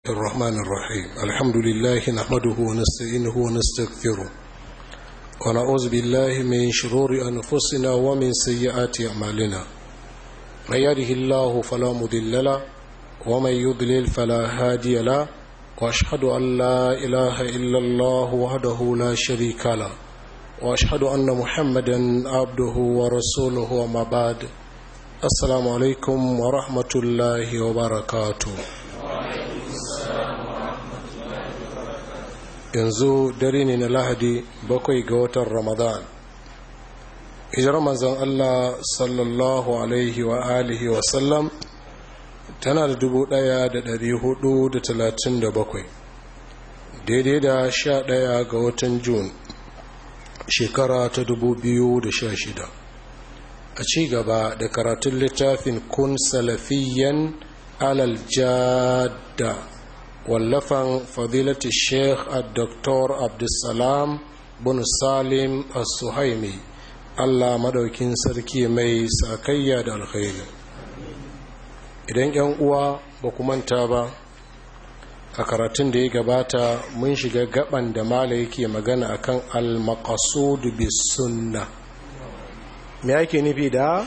الرحمن الرحيم الحمد لله نحمده ونستعينه ونستغفره ونعوذ بالله من شرور أنفسنا ومن سيئات أعمالنا من يهده الله فلا مضل له ومن يضلل فلا هادي له واشهد ان لا اله الا الله وحده لا شريك له واشهد ان محمدا عبده ورسوله وما بعد السلام عليكم ورحمه الله وبركاته yanzu dare ne na lahadi bakwai ga watan ramadan hijirar manzon allah sallallahu alaihi wa alihi wa sallam tana da dubu ɗaya da dari hudu da talatin da bakwai daidai da sha ɗaya ga watan jun shekara ta dubu biyu da sha shida a ci gaba da karatun littafin kun salafiyan alal jadda wallafan fadilati sheikh a dr abdulsalam bin salim as-suhaimi allah madaukin sarki mai sakayya da alkhairi idan yan uwa ba ku manta ba a karatun da ya gabata mun shiga gaban da mala yake magana akan al-maqasud bis sunna me yake nufi da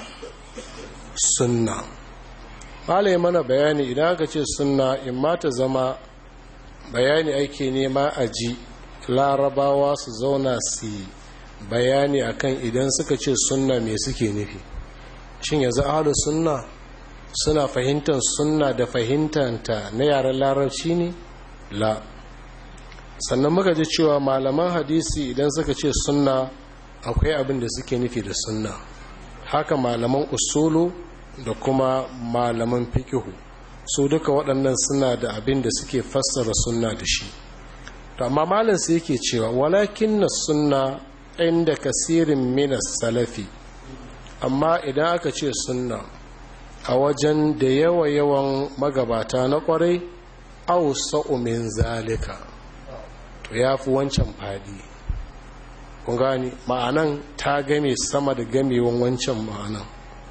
sunna mala ya mana bayani idan aka ce sunna in ma ta zama bayani ake nema a ji larabawa su zauna su bayani akan idan suka ce sunna me suke nufi shin yanzu ahlus sunna suna fahimtar sunna da fahimtanta na yaren larabci ne la sannan muka ji cewa malaman hadisi idan suka ce sunna akwai abin da suke nufi da sunna haka malaman usulu da kuma malaman fikihu su duka waɗannan suna da abin da suke fassara sunna da shi amma malin su yake cewa walakin na sunna inda kasirin minas salafi amma idan aka ce sunna a wajen da yawa-yawan magabata na kwarai au sa'umin zalika to ya fi wancan fadi kun gani ma'anan ta game sama da gamewan wancan ma'anan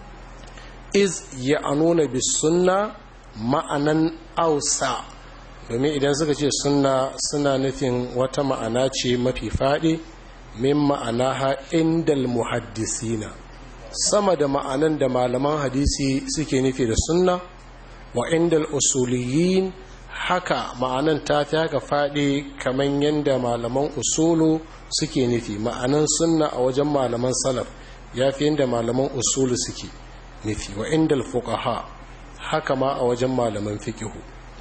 iz ya anuna bi sunna ma'anan ausa domin idan suka ce sunna suna nufin wata ma'ana ce mafi faɗi min ma'ana ha indal muhaddisina sama da ma'anan da malaman hadisi suke nufi da sunna wa indal usuliyin haka ma'anan ta fi haka faɗi kamar yadda malaman usulu suke nufi ma'anan sunna a wajen malaman salaf ya fi yadda malaman usulu suke nufi wa indal fuqaha haka ma a wajen malaman fikihu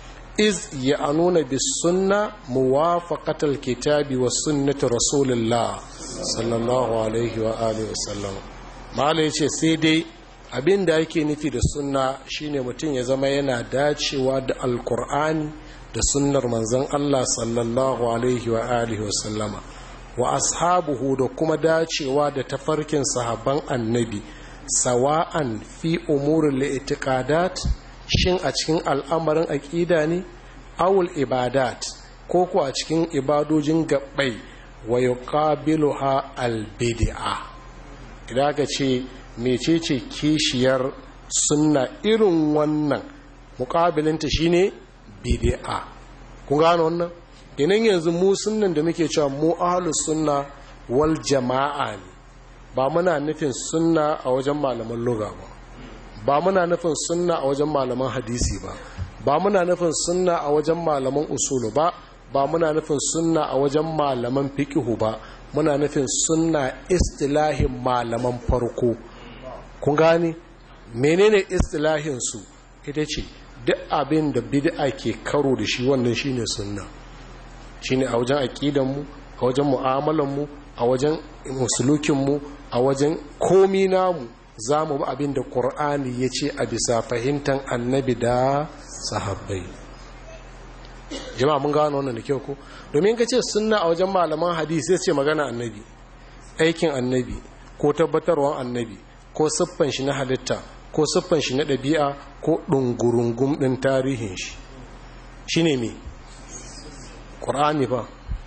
iz ya anuna bis sunna muwafaqatal kitabi wa sunnati rasulillah sallallahu alaihi wa alihi wa sallam mala ya ce sai dai abin da yake nufi da sunna shine mutum ya zama yana dacewa da alkur'ani da sunnar manzon Allah sallallahu alaihi wa alihi wa sallama wa ashabuhu da kuma dacewa da tafarkin sahabban annabi sawa'an fi umurin li'tiqadat shin a cikin al'amarin aqida ne awul ibadat ko ko a cikin ibadojin gabbai wa yuqabiluha al-bid'ah idan aka ce mecece kishiyar sunna irin wannan mukabilinta shine bid'a kun gano wannan idan yanzu mu sunnan da muke cewa mu ahlus sunna wal jama'a ne ba muna nufin sunna a wajen malaman lugha ba ba muna nufin sunna a wajen malaman hadisi ba ba muna nufin sunna a wajen malaman usulu ba ba muna nufin sunna a wajen malaman fiqhu ba muna nufin sunna istilahin malaman farko kun gani menene istilahin su ita ce duk abin da bid'a ke karo da shi wannan shine sunna shine a wajen aqidan mu a wajen mu'amalan mu a wajen musulukin mu a wajen komi namu zamu bi abin da qur'ani yace a bisa fahimtar annabi da sahabbai jama'a mun gano wannan da kyau ko domin ka ce sunna a wajen malaman hadisi sai ce magana annabi aikin annabi ko tabbatarwan annabi ko siffan shi na halitta ko siffan shi na ɗabi'a ko ɗungurungum ɗin tarihin shi shi ne mai ƙur'ani ba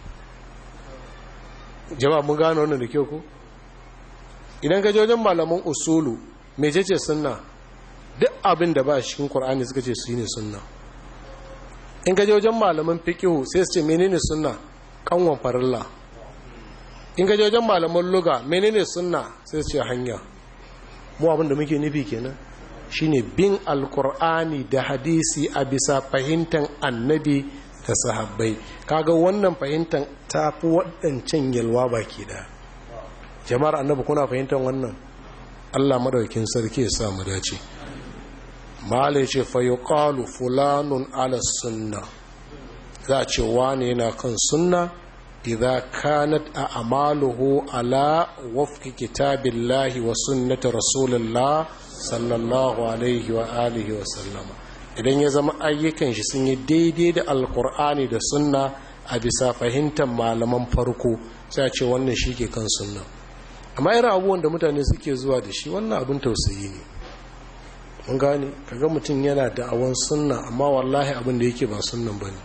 jama'a mun gano wannan da kyau ko idan ka wajen malaman usulu mai ce sunna duk abin da ba cikin ƙur'ani suka ce su ne sunna in gaje wajen malaman fiqihu sai su ce menene sunna kanwan farilla in gaje wajen malaman luga menene sunna sai su ce hanya mu abin da muke nufi kenan shine bin alkur'ani da hadisi a bisa fahimtar annabi da sahabbai kaga wannan fahimtar ta fi waɗancan yalwa baki da jama'ar annabi kuna fahimtar wannan allah madaukin sarki ya sa mu dace mala ya ce fayyukalu fulanun ala sunna za a ce wane yana kan sunna idza kanat a amaluhu ala wafki kitabillahi wa sunnati rasulullah sallallahu alaihi wa alihi wa sallama idan ya zama ayyukan shi sun yi daidai da alkur'ani da sunna a bisa fahimtar malaman farko sai a ce wannan shi ke kan sunna amma irin abubuwan da mutane suke zuwa da shi wannan abin tausayi ne mun gane kaga mutum yana da awon sunna amma wallahi abin da yake ba sunnan bane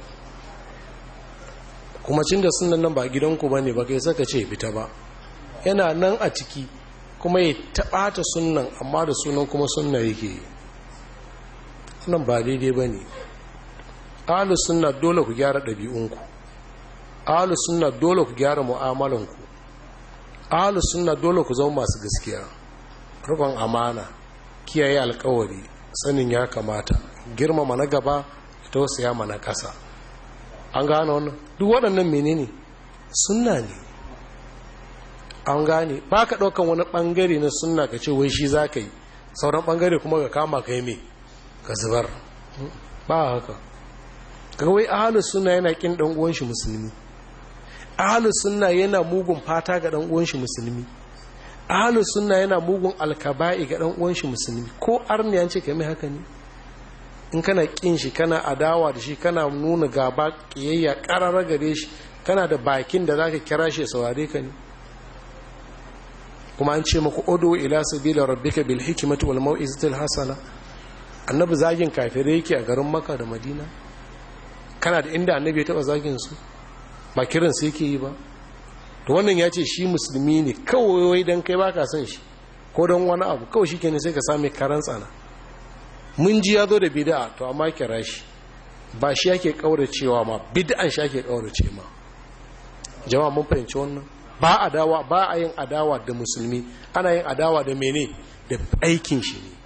kuma cin da sunnan nan ba gidanku bane ba kai saka ce fita ba yana nan a ciki kuma ya taɓata sunnan amma da sunan kuma sunna yake yi wannan ba daidai ba ne ahalu sunna dole ku gyara ɗabi'unku ahalu sunna dole ku gyara mu'amalanku ahalu sunna dole ku zama masu gaskiya rukun amana kiyaye alkawari sanin ya kamata girmama na gaba tausaya mana ƙasa an gane wannan duk waɗannan menene sunna ne an gane ba ka ɗaukan wani ɓangare na sunna ka ce wai shi za ka yi sauran ɓangare kuma ka kama ka yi mai ka zubar ba haka kawai ahalus sunna yana ƙin ɗan uwan shi musulmi ahalus sunna yana mugun fata ga ɗan uwan shi musulmi ahalus sunna yana mugun alkaba'i ga ɗan uwan shi musulmi ko arniyan ce ka mai haka ne in kana ƙin shi kana adawa da shi kana nuna gaba ƙiyayya ƙararra gare shi kana da bakin da za ka kira shi saurare ka ne kuma an ce maku odo ila sabila rabbika bil hikmati wal mau'izatil hasana annabi zagin kafirai yake a garin makka da madina kana da inda annabi ya taba zagin su ba kiran su yake yi ba to wannan ya ce shi musulmi ne kawai dan kai baka son shi ko don wani abu kawai shikenan sai ka same karan tsana mun ji ya zo da bid'a to amma kira shi ba shi yake kauracewa ma bid'an shi yake kaurace ma jama'a mun fahimci wannan ba adawa ba a yin adawa da musulmi ana yin adawa da mene da aikin shi ne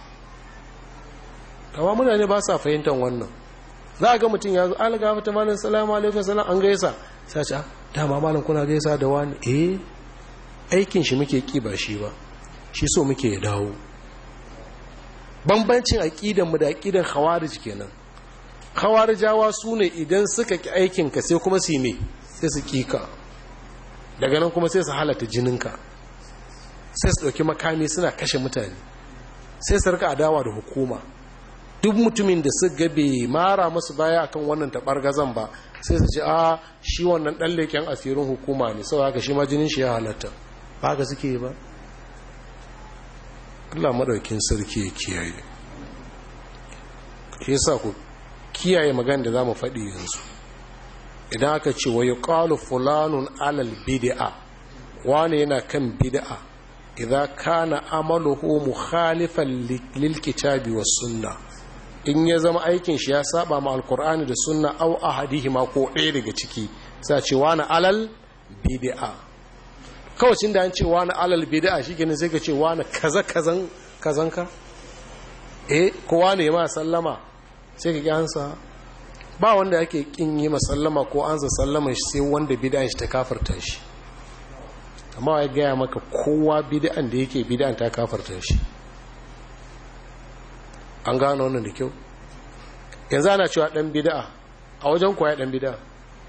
kama mutane ba sa fahimtar wannan za a ga mutum ya zo alga fata malin salamu alaikun salam an gaisa sai ce dama malin kuna gaisa da wani eh aikin shi muke ki ba shi ba shi so muke ya dawo bambancin aƙidan mu da aƙidan khawarij kenan khawarijawa su ne idan suka ki aikinka sai kuma su ne sai su kika daga nan kuma sai su halata jininka sai su ɗauki makami suna kashe mutane sai su rika adawa da hukuma duk mutumin da su gabe mara musu baya akan wannan taɓar gazan ba sai su ce a shi wannan ɗan leƙen asirin hukuma ne sau haka shi ma jinin shi ya halatta ba haka suke yi ba Allah maɗaukin sarki ya kiyaye shi yasa ku kiyaye magana da za mu faɗi yanzu idan aka ce wa yuqalu fulanun alal bid'a wani yana kan bid'a idan kana amaluhu mukhalifan lil kitabi was sunna in ya zama aikin shi ya saba ma alqur'ani da sunna aw ahadihima ko ɗaya daga ciki sai ce wani alal bid'a kawai da an ce wani alal bid'a shikenan sai ka ce wani kaza kazan kazanka eh ko wani ma sallama sai ka gyansa ba wanda yake kin yi masallama ko an za sallama shi sai wanda bid'an shi ta kafarta shi amma ya gaya maka kowa bid'an da yake bid'an ta kafarta shi an gano wannan da kyau yanzu ana cewa dan bid'a a wajen kuwa dan bid'a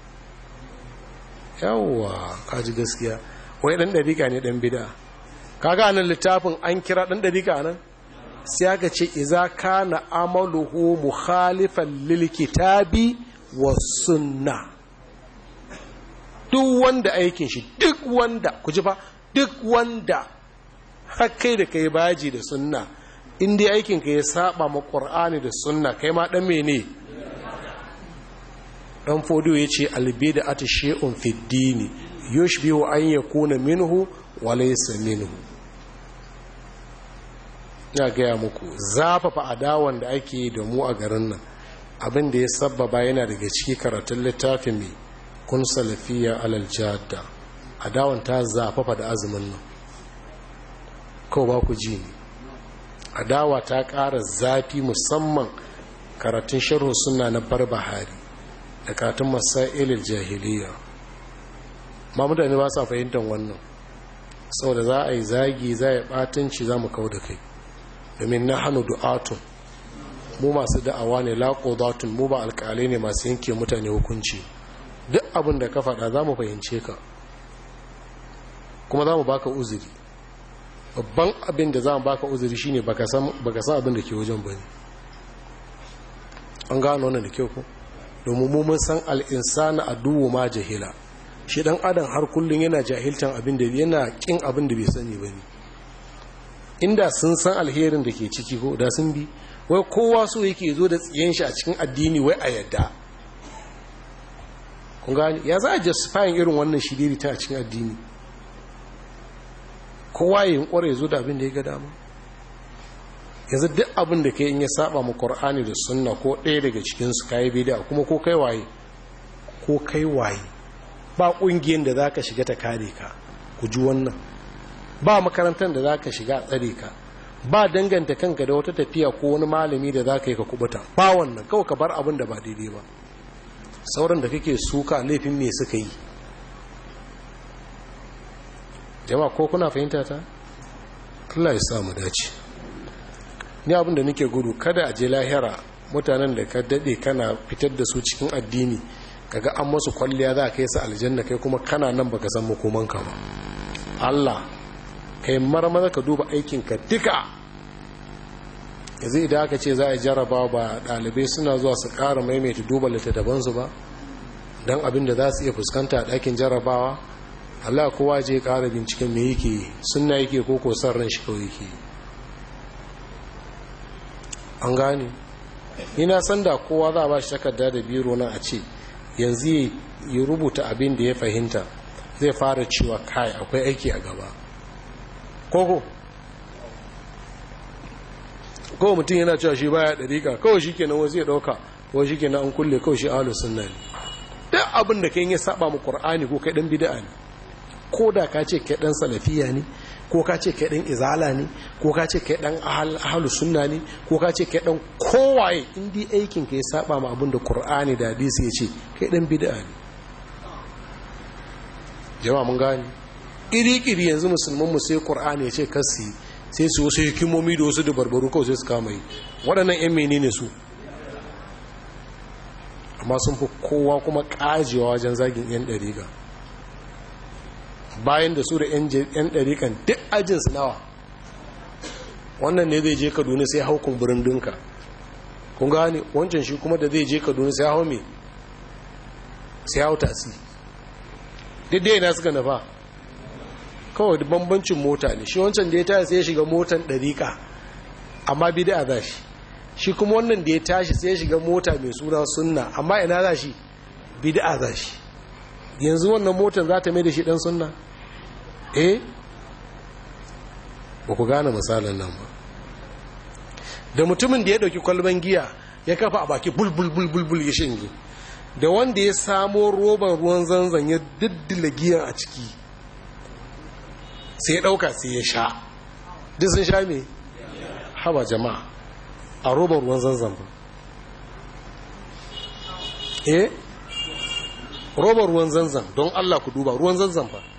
yawwa kaji gaskiya wai dan dariƙa ne dan bid'a kaga nan littafin an kira dan dariƙa nan sai aka ce iza kana amaluhu mukhalifan lil kitabi wa sunna duk wanda aikin shi duk wanda ku ji fa duk wanda hakkai da kai baji da sunna in dai aikin ka ya saba ma qur'ani da sunna kai ma dan mene dan fodo yace albida atshay'un fid dini yushbihu an yakuna minhu wa laysa minhu ya gaya muku zafafa adawan da ake da mu a garin nan abin da ya sabbaba yana daga ciki karatun littafin mai kun salafiya alal jadda adawan ta zafafa da azumin nan kawai ba ku ji ne adawa ta ƙara zafi musamman karatun sharhu suna na barbahari da karatun masailil jahiliya ma mutane ba sa fahimtar wannan saboda za a yi zagi za a yi ɓatanci za mu kau da kai domin na hannu du'atun mu masu da'awa ne laƙodatun mu ba alƙalai ne masu yanke mutane hukunci duk abin da ka faɗa za mu fahimce ka kuma za mu baka uzuri babban abin da za mu baka uzuri shine baka san abin da ke wajen bane an gano wannan da kyau ko domin mu mun san al'insana a duwu ma jahila shi dan adam har kullum yana jahiltan abin da yana kin abin da bai sani bane inda sun san alherin da ke ciki ko da sun bi wai kowa so yake zo da tsiyen shi a cikin addini wai a yadda kun gani ya za a justifying irin wannan shiriri ta a cikin addini kowa yin kware zo da abin da ya ga dama yanzu duk abin da kai in ya saba mu qur'ani da sunna ko ɗaya daga cikin su kai bid'a kuma ko kai waye ko kai waye ba kungiyar da zaka shiga ta kare ka ku ji wannan ba makarantar da zaka shiga a tsare ka ba danganta kanka da wata tafiya ko wani malami da zaka yi ka kubuta ba wannan kawai ka bar abin da ba daidai ba sauran da kake suka laifin me suka yi jama'a ko kuna fahimta ta Allah ya sa mu dace ni abin da nake gudu kada a je lahira mutanen da ka dade kana fitar da su cikin addini kaga an masu kwalliya za ka yi su aljanna kai kuma kana nan baka san makomanka ba Allah kai marmaza ka duba aikinka duka yanzu idan aka ce za a jaraba ba ɗalibai suna zuwa su ƙara maimaita duba littattafansu ba don abin da za su iya fuskanta a ɗakin jarabawa Allah kowa je ƙara binciken me yake suna yake ko ko san ran shi kawai yake an gane ina san da kowa za a ba shi takarda da biro na a ce yanzu ya rubuta abin da ya fahimta zai fara cewa kai akwai aiki a gaba koko kawai mutum yana cewa shi baya ɗariƙa kawai shi kenan wasu ya ɗauka kawai shi kenan an kulle kawai shi ahalus sunna ne duk abin da kai ya saba mu qur'ani ko kai dan bid'a ne ko da ka ce kai dan salafiya ne ko ka ce kai dan izala ne ko ka ce kai dan ahalus sunna ne ko ka ce kai dan kowaye in dai aikin ka ya saba mu abin da qur'ani da hadisi ya ce kai dan bid'a ne jama'a mun gane iri-iri yanzu musulman mu sai qur'ani ya ce kasi sai su wasu hikimomi da wasu dabarbaru kawai sai su kama yi waɗannan 'yan menene su amma sun fi kowa kuma ƙajewa wajen zagin 'yan ɗariƙa bayan da su da 'yan ɗariƙan duk ajinsu nawa wannan ne zai je kaduna sai hau kumburin dinka kun gane wancan shi kuma da zai je kaduna sai hau me sai hau tasi duk dai na suka nafa kawai bambancin mota ne shi wancan da ya tashi sai ya shiga motan ɗariƙa amma bida za shi shi kuma wannan da ya tashi sai ya shiga mota mai suna sunna amma ina za shi bida za shi yanzu wannan motan za ta mai da shi ɗan sunna eh ba ku gane misalin nan ba da mutumin da ya ɗauki kwalban giya ya kafa a baki bulbul ya shinge da wanda ya samo roban ruwan zanzan ya diddila giyan a ciki sai ya ɗauka sai ya sha duk sun sha me haba jama'a a roban ruwan zanzan ba eh roban ruwan zanzan don allah ku duba ruwan zanzan ba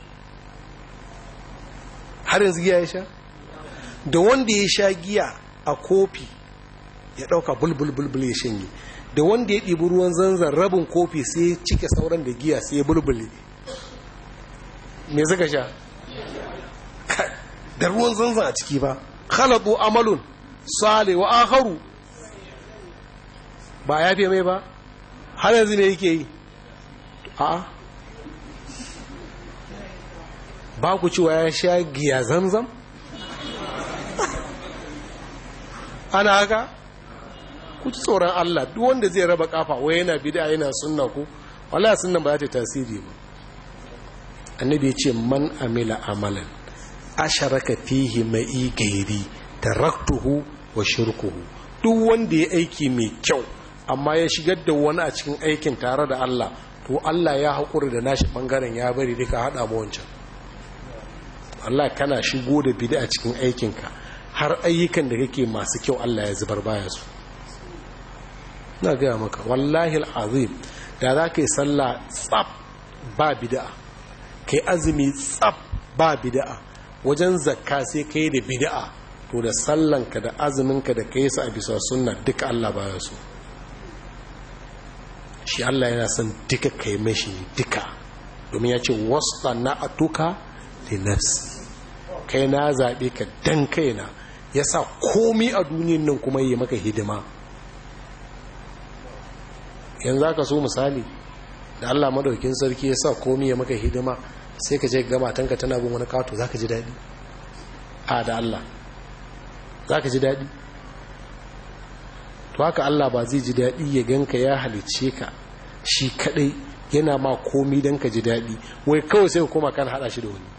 har yanzu giya ya sha da wanda ya sha giya a kofi ya ɗauka bulbul ya shanye da wanda ya ɗibi ruwan zanzan rabin kofi sai ya cike sauran da giya sai ya bulbule me suka sha da ruwan zanzan a ciki ba khalatu amalun sale wa akharu ba ya fi mai ba har yanzu ne yake yi a ba ku cewa ya sha giya zanzan ana haka ku ci tsoron Allah duk wanda zai raba kafa wai yana bid'a yana sunna ku wallahi sunnan ba za ta tasiri ba annabi ya ce man amila amalan asharaka fihi ma'i gairi taraktuhu wa shirkuhu duk wanda ya aiki mai kyau amma ya shigar da wani a cikin aikin tare da Allah to Allah ya haƙuri da nashi ɓangaren ya bari duka haɗa mu wancan Allah kana shigo da bid'a a cikin aikinka har ayyukan da kake masu kyau Allah ya zubar baya su na gaya maka wallahi azim da za ka yi sallah tsab ba bid'a kai azumi tsab ba bid'a wajen zakka sai ka yi da bid'a to da sallanka da azuminka da ka yi su a bisa sunna duka Allah baya su shi Allah yana son duka kai mashi duka domin ya ce wasta na atuka da nafsi kai na zaɓe ka dan kaina ya sa komi a duniyan nan kuma yi maka hidima yanzu aka so misali da Allah madaukin sarki ya sa komi ya maka hidima sai ka je ga matanka tana bin wani kato za ka ji daɗi a da Allah za ka ji daɗi to haka Allah ba zai ji daɗi ya ganka ya halicce ka shi kaɗai yana ma komi don ka ji daɗi wai kawai sai kuma kan haɗa shi da wani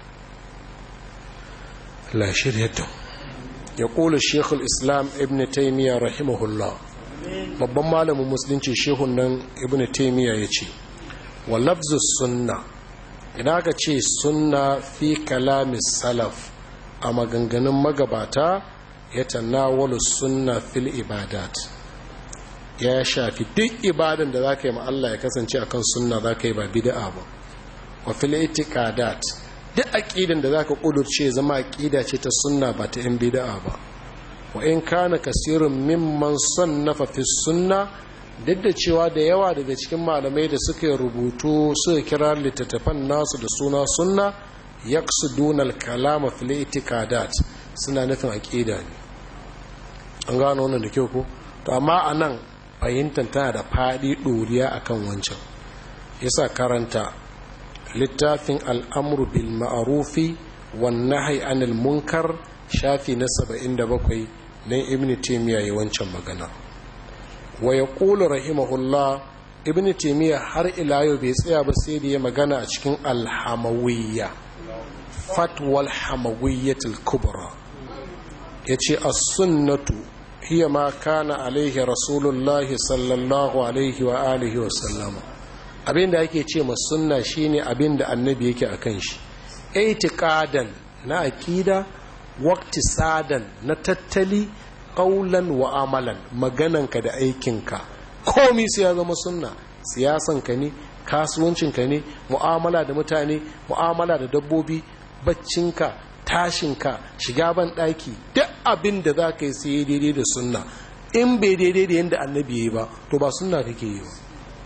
la shirya ya ƙula shekul islam ibn taimiyya rahimahullah babban malamin musulunci shehun nan ibn taimiyya ya ce wa lafzus sunna ina ka ce sunna fi kalamis salaf a maganganun magabata ya tanawalu sunna fil ibadat ya shafi duk ibadan da za ka yi ma Allah ya kasance akan sunna za ka yi ba bid'a ba wa fil itiqadat duk aqidan da zaka kudurce zama aqida ce ta sunna ba ta yan bid'a ba wa in kana kasirun mimman sannafa fi sunna duk da cewa da yawa daga cikin malamai da suka rubutu suka kira littattafan nasu da suna sunna yaqsuduna al-kalama fil itiqadat suna nufin aqida ne an gano wannan da kyau ko to amma anan fahimtar tana da fadi doriya akan wancan yasa karanta littafin al'amru bil ma'arufi wan nahyi anil munkar shafi na 77 na ibn taymiya yi wancan magana wa yaqulu rahimahullah ibn taymiya har ila yau bai tsaya ba sai da ya magana a cikin alhamawiyya fatwal hamawiyyatul kubra yace as-sunnatu hiya ma kana alaihi rasulullahi sallallahu alaihi wa alihi wa sallama abinda yake ce ma sunna shine abinda annabi yake akan shi itiqadan na aqida waqtisadan na tattali qaulan wa amalan magananka da aikinka komai sai ya zama sunna siyasanka ne kasuwancinka ne mu'amala da mutane mu'amala da dabbobi baccinka tashinka shiga ban daki duk abin da za ka yi sai daidai da sunna in bai daidai da yadda annabi ya yi ba to ba sunna kake yi ba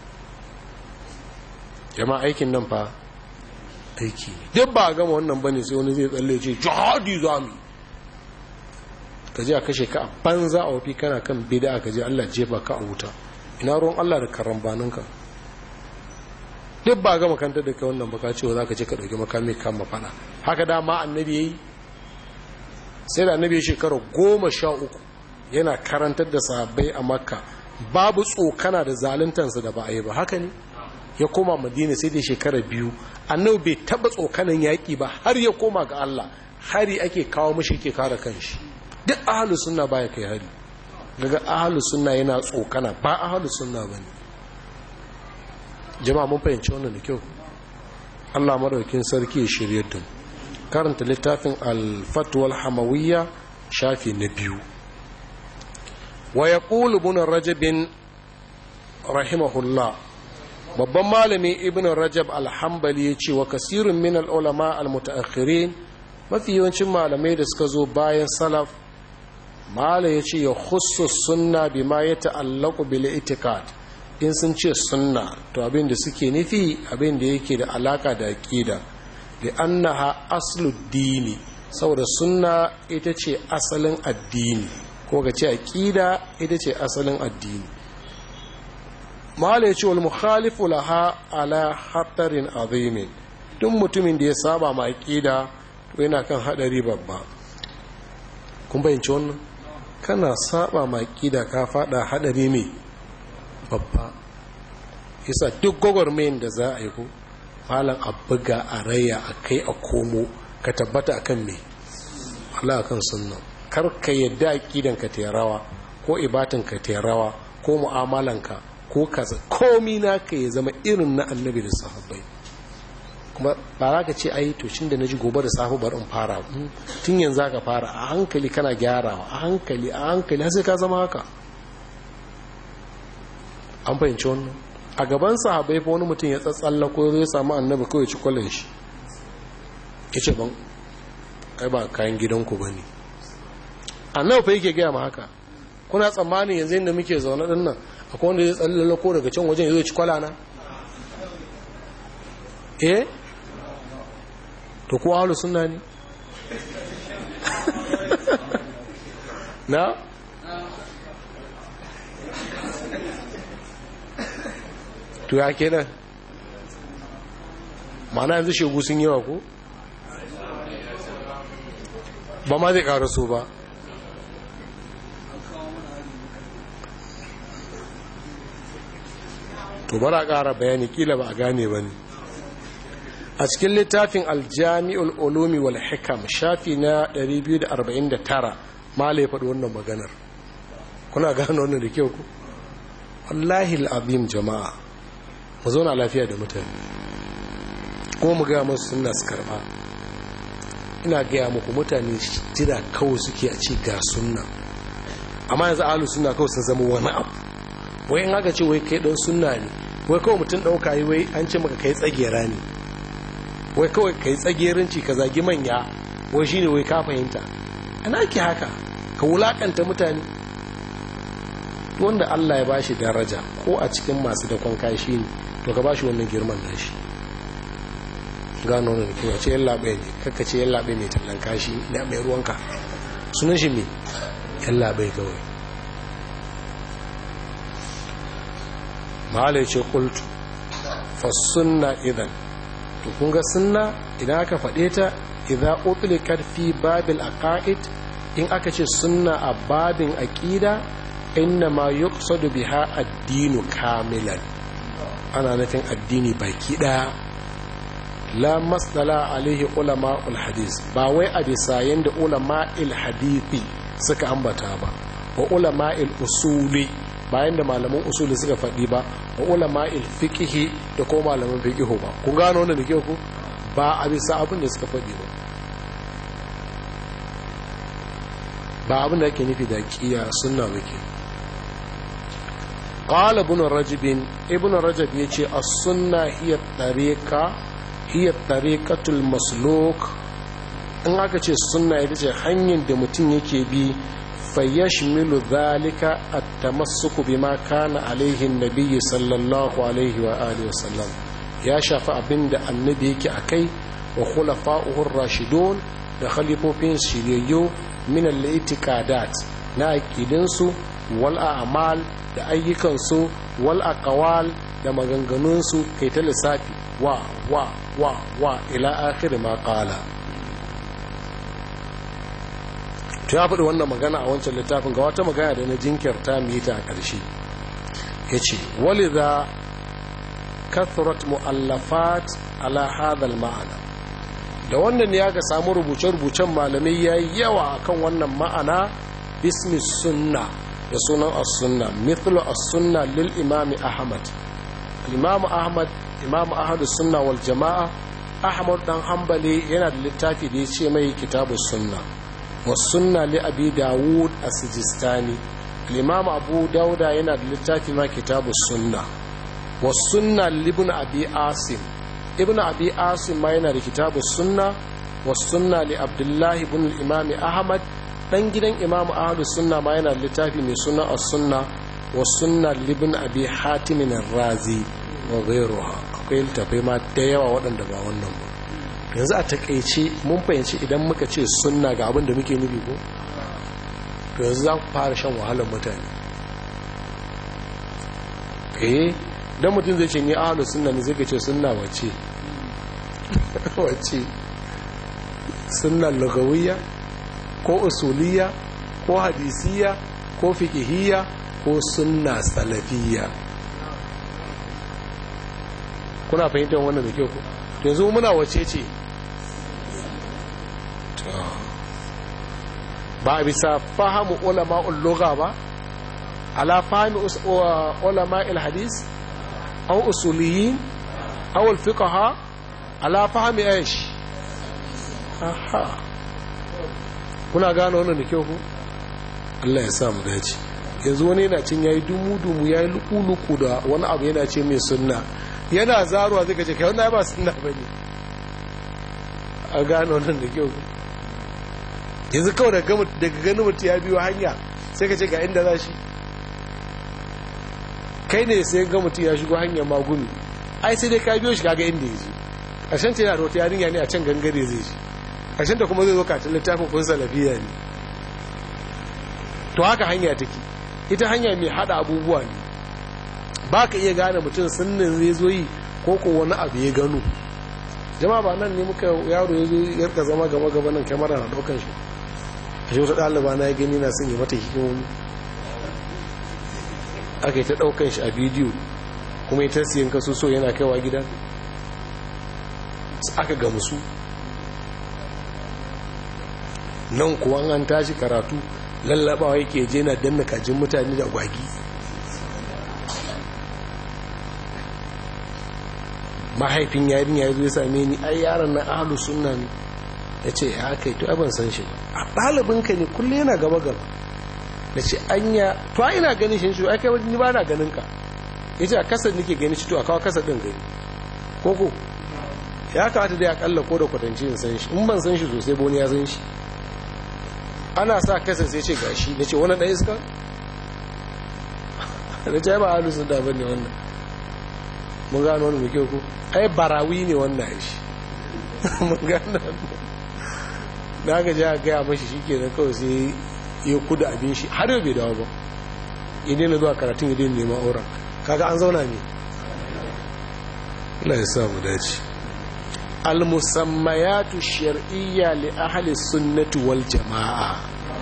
jama'a aikin nan fa aiki duk ba a gama wannan bane sai wani zai tsalle ce jihadi za mu ka je a kashe ka a banza a wafi kana kan bida ka je Allah jefa ka a wuta ina ruwan Allah da karambaninka duk ba gama kanta da kai wannan baka cewa za ka ce ka ɗauki makami kan mafana haka dama annabi ya yi sai da annabi ya shekara goma sha uku yana karantar da sahabbai a makka babu tsokana da zaluntansa da ba a yi ba haka ne ya koma madina sai da shekara biyu annabi bai taba tsokanan yaƙi ba har ya koma ga Allah hari ake kawo mashi ke kare kanshi duk ahlus sunna baya kai hari daga ahlus sunna yana tsokana ba ahlus sunna bane jama'a mun fahimci wannan da kyau Allah madaukin sarki ya shirye da karanta littafin al-fatwa al-hamawiyya shafi na biyu wa yaqulu ibn rajab rahimahullah babban malami ibn rajab alhambali ya ce wa kasirun min al'ulama al-mutaakhirin mafi yawancin malamai da suka zo bayan salaf mala ya ce ya khusu sunna bi ma ya ta'allaku bil itikad in sun ce sunna to abin da suke nufi abin da yake da alaka da aqida li annaha aslu dini saboda sunna ita ce asalin addini ko ga ce aqida ita ce asalin addini mala ya ce wal mukhalifu laha ala hatarin azimin duk mutumin da ya saba ma aqida to yana kan hadari babba kun bayyance wannan kana saba ma aqida ka fada hadari ne babba yasa duk gwagwarmayin da za a yi ko malam abuga a raya a kai a komo ka tabbata akan me Allah akan sunna kar ka yadda aqidan ka ta rawa ko ibatan ka ta rawa ko mu'amalanka ko kaza komi naka ya zama irin na annabi da sahabbai kuma ba za ka ce ai to shin da na ji gobe da safe bar in fara tun yanzu ka fara a hankali kana gyarawa a hankali a hankali sai ka zama haka an fahimci wannan a gaban sahabai fa wani mutum ya tsatsalla ko zai samu annabi kawai ci kwallon shi ya ce ban ai ba kayan gidanku ba ne annabi fa yake gaya ma haka kuna tsammanin yanzu inda muke zaune din nan akwai wanda zai tsallala ko daga can wajen ya zo ci kwalana eh to kuwa halu suna ne na to ya ke nan mana yanzu shegu sun yawa ko ba ma zai ƙara so ba to bara ƙara bayani kila ba a gane ba ne a cikin littafin aljami'ul ulumi wal hikam shafi na 249 mala ya faɗi wannan maganar kuna gane wannan da kyau ku wallahi al'abim jama'a mu zauna lafiya da mutane kuma mu gaya masu suna su karɓa ina gaya muku mutane jira kawai suke a ci ga sunna amma yanzu alu suna kawai sun zama wani abu wai in aka ce wai kai ɗan sunna ne wai kawai mutum ɗauka yi wai an ce maka kai tsagera ne wai kawai kai tsagerinci ka zagi manya wai shine wai ka fahimta ana ke haka ka wulakanta mutane wanda Allah ya bashi daraja ko a cikin masu da kwanka shi ne to ka bashi wannan girman nashi gano wannan kuma ce yan labe ne kakka ce yan labe mai tallan kashi da mai ruwanka sunan shi me yan labe kawai mahala ce kultu fa sunna idan to kun ga sunna idan aka faɗe ta idza utliqat fi babil aqaid in aka ce sunna a babin aqida inna ma yuqsadu biha ad-dinu kamilan ana nufin addini baki daya la masdala alaihi ulama hadis ba wai a bisa yanda ulama hadithi suka ambata ba wa ulama usuli bayan da malaman usuli suka faɗi ba wa ulama fiqhi da ko malaman fiqhu ba kun gano wannan da ke ku ba a bisa abin da suka faɗi ba ba abin da ake nufi da kiya sunna bake qala ibn rajab ibn rajab yace as-sunna hiya tariqa hiya tariqatul masluk in aka ce sunna ita ce hanyar da mutum yake bi fayyashmilu dhalika at-tamassuku bima kana alaihi an-nabiy sallallahu alaihi wa alihi wasallam ya shafi abinda annabi yake akai wa khulafa'uhu ar-rashidun da khalifofin shiryayyo min al-i'tiqadat na aqidinsu wal a'mal da ayyukansu wal aqwal da maganganunsu kai ta lissafi wa wa wa wa ila akhir ma qala to ya faɗi wannan magana a wancan littafin ga wata magana da na jinkirta mu yi ta a ƙarshe ya ce walidha kathurat mu'allafat ala hadal ma'ana da wannan ya ga samu rubuce-rubucen malamai ya yi yawa akan wannan ma'ana bismi sunna da sunan as-sunna mithlu as-sunna lil imami ahmad al-imam ahmad imam ahmad sunna wal jama'a ahmad dan hanbali yana da littafi da ya ce mai kitabu sunna wa sunna li abi dawud as-sijistani al-imam abu dauda yana da littafi ma kitabu sunna wa sunna li ibn abi asim ibn abi asim ma yana da kitabu sunna wa sunna li abdullah ibn al-imam ahmad dan gidan imam ahlus sunna ma yana da littafi mai suna as-sunna wa sunna li ibn abi hatim ar-razi wa ghayruha akwai littafai ma da yawa waɗanda ba wannan ba yanzu a takaice mun fahimci idan muka ce sunna ga abin da muke nufi ko to yanzu za ku fara shan wahalar mutane eh dan mutum zai ce ni ahlus sunna ne zai ce sunna wace wace sunna lugawiyya ko usuliyya ko hadisiyya ko fiqhiyya ko sunna salafiyya kuna fahimtar wannan da kyau ko yanzu muna wace ce ba bisa fahamu ulama'ul lugha ba ala fahmi ulama hadis aw usuliyin aw al-fiqha ala fahmi aish aha kuna gano wannan da kyau ku Allah ya sa mu dace yanzu wani yana cin yayi dumu dumu yayi luku da wani abu yana ce mai sunna yana zaruwa zai kace kai wannan ba sunna bane a gano wannan da kyau yanzu kawai daga ganin mutu ya biyo hanya sai ka ce ga inda za shi kai ne sai ga mutu ya shigo hanyar magumi ai sai dai ka biyo shi kaga inda ya ji ƙarshen ta yana da wata yarinya ne a can gangare zai ji ƙarshen ta kuma zai zo katin littafin kun salafiya ne to haka hanya take ita hanya mai hada abubuwa ne ba ka iya gane mutum sunnin zai zo yi ko ko wani abu ya gano jama'a ba nan ne muka yaro ya zo yarka zama gaba gaba nan kyamara na daukan shi a shi wata ɗaliba na ya gani na sun yi mata hikimomi aka yi ta daukan shi a bidiyo kuma ita siyan kaso so yana kaiwa gida aka gamsu nan kuwa an tashi karatu lallabawa yake je na danna kajin mutane da gwagi mahaifin yarin ya zo ya same ni ai yaron na ahlus sunna ne ya ce ya kai to ban san shi ba a ɗalibinka ne kulle yana gaba gaba da ce anya to ina ganin shi shi ai kai ni ba na ganin ka ya ce a kasar nake gani shi to a kawo kasar ɗin gani koko ya kawata da ya kalla ko da kwatanci in san shi in ban san shi sosai boni ya san shi ana sa kasar sai ce gashi na ce wani ɗaya iska da ce ba ahlus sunna ba ne wannan mun gano wani muke ku ai barawi ne wannan shi mun gano da aka ji a gaya mashi shi ke kawai sai ya kuda abin shi har yau bai dawo ba ya daina zuwa karatun ya daina neman auren kaga an zauna ne Allah ya sa mu dace al-musammayatu shar'iyya li ahli sunnati wal jama'a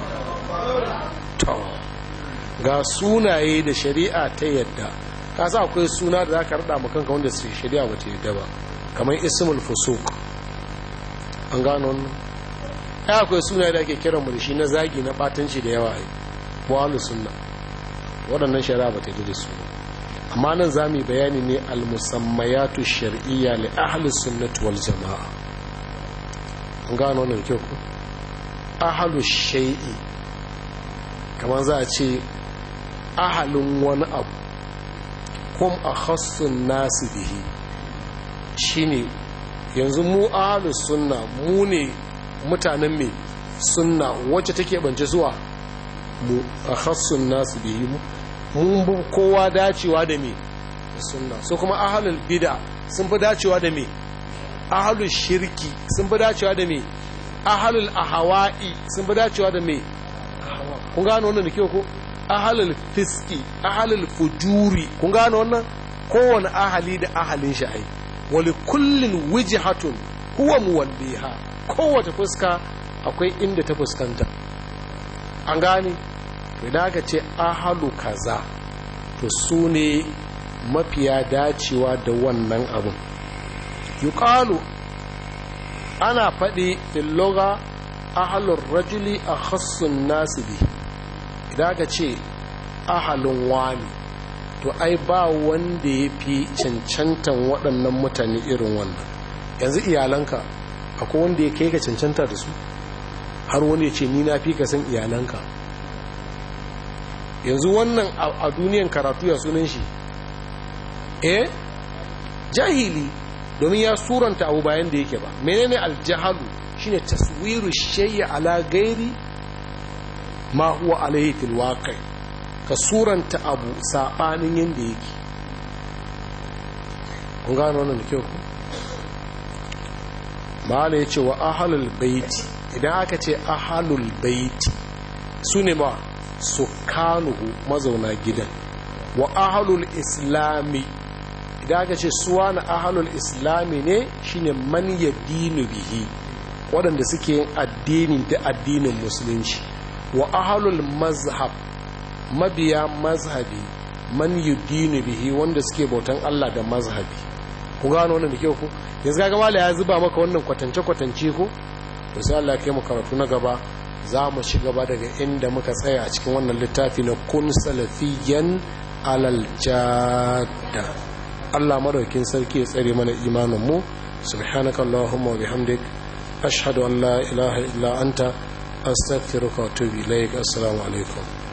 to ga sunaye da shari'a ta yadda ka sa akwai suna da za ka rada makanka wanda su shari'a ba ta yadda ba kamar ismul fusuk an gano wannan ya akwai suna da ake kiran mu da shi na zagi na batanci da yawa ai walu sunna waɗannan shari'a ba ta yadda da su amma nan za mu bayani ne al-musammayatu shar'iyya li ahli sunnati wal jama'a an gano wannan kyau ko ahlu shay'i kamar za a ce ahalin wani abu kum a khassun nasu bihi shine yanzu mu ahalus sunna mu ne mutanen mai sunna wacce take bance zuwa mu a khassun nasu bihi mun bu kowa dacewa da me sunna so kuma ahalul bid'a sun fi dacewa da me ahalul shirki sun fi dacewa da me ahalul ahawa'i sun fi dacewa da me kun gano wannan da kyau ko ahalul fiski ahalul fujuri kun gano wannan kowane ahali da ahalin shi ai wali kullin wijhatun huwa muwalliha kowace fuska akwai inda ta fuskanta an gane to idan aka ce ahalu kaza to su ne mafiya dacewa da wannan abun yuqalu ana faɗi fil lugha ahalur rajuli akhassun nasu bihi idan aka ce ahalin wani to ai ba wanda ya fi cancantan waɗannan mutane irin wannan yanzu iyalanka akwai wanda ya kai ka cancanta da su har wani ya ce ni na fi ka san iyalanka yanzu wannan a duniyan karatu ya sunan shi eh jahili domin ya suranta abu bayan da yake ba menene aljahalu shine taswiru shay'a ala gairi ma huwa alaihi fil waqi ka suranta abu sabanin yanda yake kun gano wannan da kyau ku mala yace wa ahlul baiti idan aka ce ahlul baiti sune ma sukanuhu mazauna gidan wa ahlul islami idan aka ce suwa na ahlul islami ne shine man yadinu bihi waɗanda suke yin addini da addinin musulunci wa ahalul mazhab mabiya mazhabi man yudinu bihi wanda suke bautan Allah da mazhabi ku gano wannan da kyau ku yanzu kaga mala ya zuba maka wannan kwatance kwatance ko to sai Allah ya kai mu karatu na gaba za mu ci gaba daga inda muka tsaya a cikin wannan littafi na kun salafiyan alal jadda Allah madaukin sarki ya tsare mana imanin mu subhanaka allahumma wa bihamdik ashhadu an la ilaha illa anta astaghfiruka wa atubu ilaik assalamu alaikum